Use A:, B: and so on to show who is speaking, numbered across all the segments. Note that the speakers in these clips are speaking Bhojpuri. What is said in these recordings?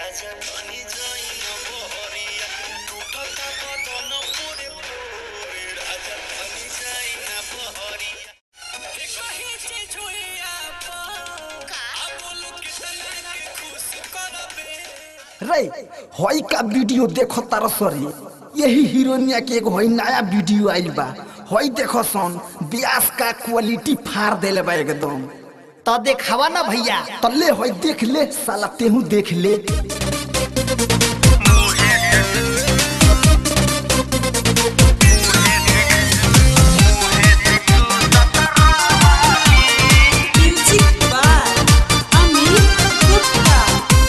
A: राजा बनी जाई न बहरिया टूटता बदन पोरे पोरे राजा बनी जाई न बहरिया हे कहीं से छुइया पा अब बोलू कितना के खुश करबे
B: रे हई का वीडियो देखो तार सरी यही हीरोइनिया के एगो हई नया वीडियो आइल बा हई देखो सन ब्यास का क्वालिटी फाड़ देले बा एकदम
C: तो देखावा ना भैया
B: तो ले हई देख ले साला तेहू देख ले
D: Music by Amit Gupta.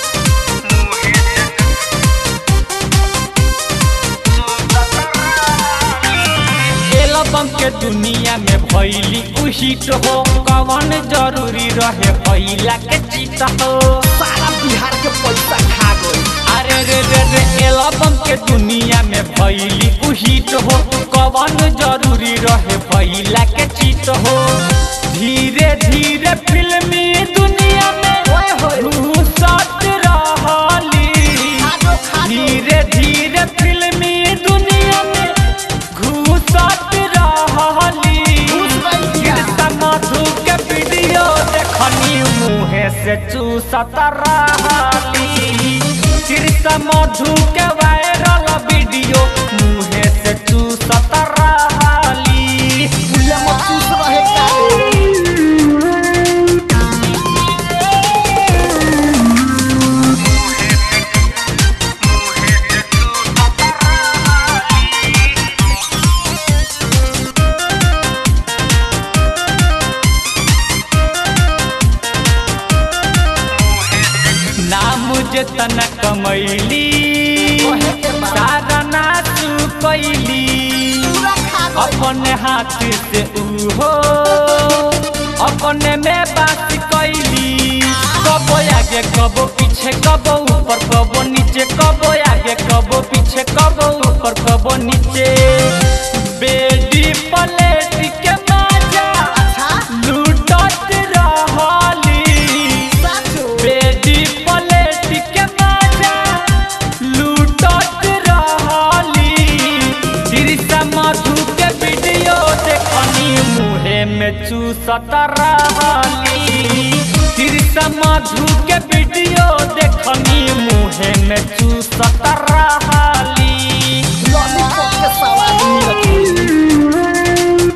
E: Album के दुनिया में भैली उहिट हो कवन जरूरी रहे भैला के चित हो
B: सारा बिहार के पैसा खा गई
E: अरे रे रे रे एल्बम के दुनिया में भैली उहिट हो कवन जरूरी रहे भैला के चित हो धीरे धीरे फिल्मी दुनिया में घुसत रहली धीरे धीरे फिल्मी दुनिया में घुसत रहली गिरता मधु के वीडियो देखनी मुँहे से चूसत रहली गिरता मधु के वायरल वीडियो मुँहे से चूसत रहली
B: फुले मचूस रहे काले
E: नाम जेतना कमैली सारा नाच कैली अपने हाथ से उहो अपने में बात कैली कबो आगे कबो पीछे कबो ऊपर कबो नीचे कबो आगे कबो पीछे कबो ऊपर कबो नीचे बेडी पलेट के मजा लूटत रहली बेडी पलेट के मजा लूटत रहली तिरसा मधु के वीडियो देखनी मुहे में चूसत रहली तिरसा मधु के वीडियो देखनी मुहे में चूसत रहली
B: लॉलीपॉप के सवाद मिलत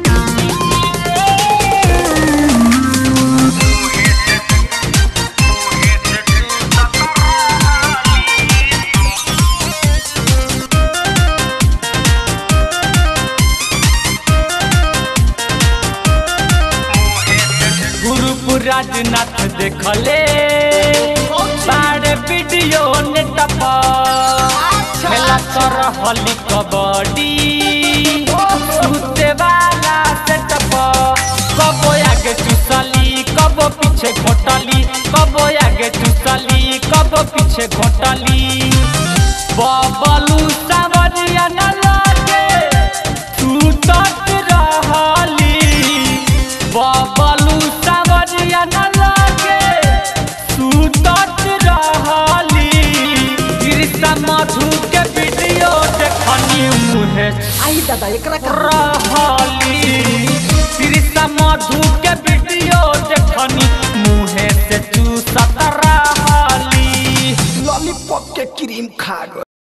E: गुरुपुर राजनाथ देखले सारे वीडियो नेट खेला कर हली कबड्डी सुते वाला सेटअप कबो आगे चुसली कबो पीछे घोटली कबो आगे चुसली कबो पीछे घोटली बबलू सावरिया न लागे तू तक रहली बबलू सावरिया न लागे सुतत रहली गिरता मधु के वीडियो देखनी मुहे
B: आई दादा एकरा का
E: रहली गिरता मधु के वीडियो देखनी मुहे से चूसत रहली
B: लॉलीपॉप के क्रीम खा गई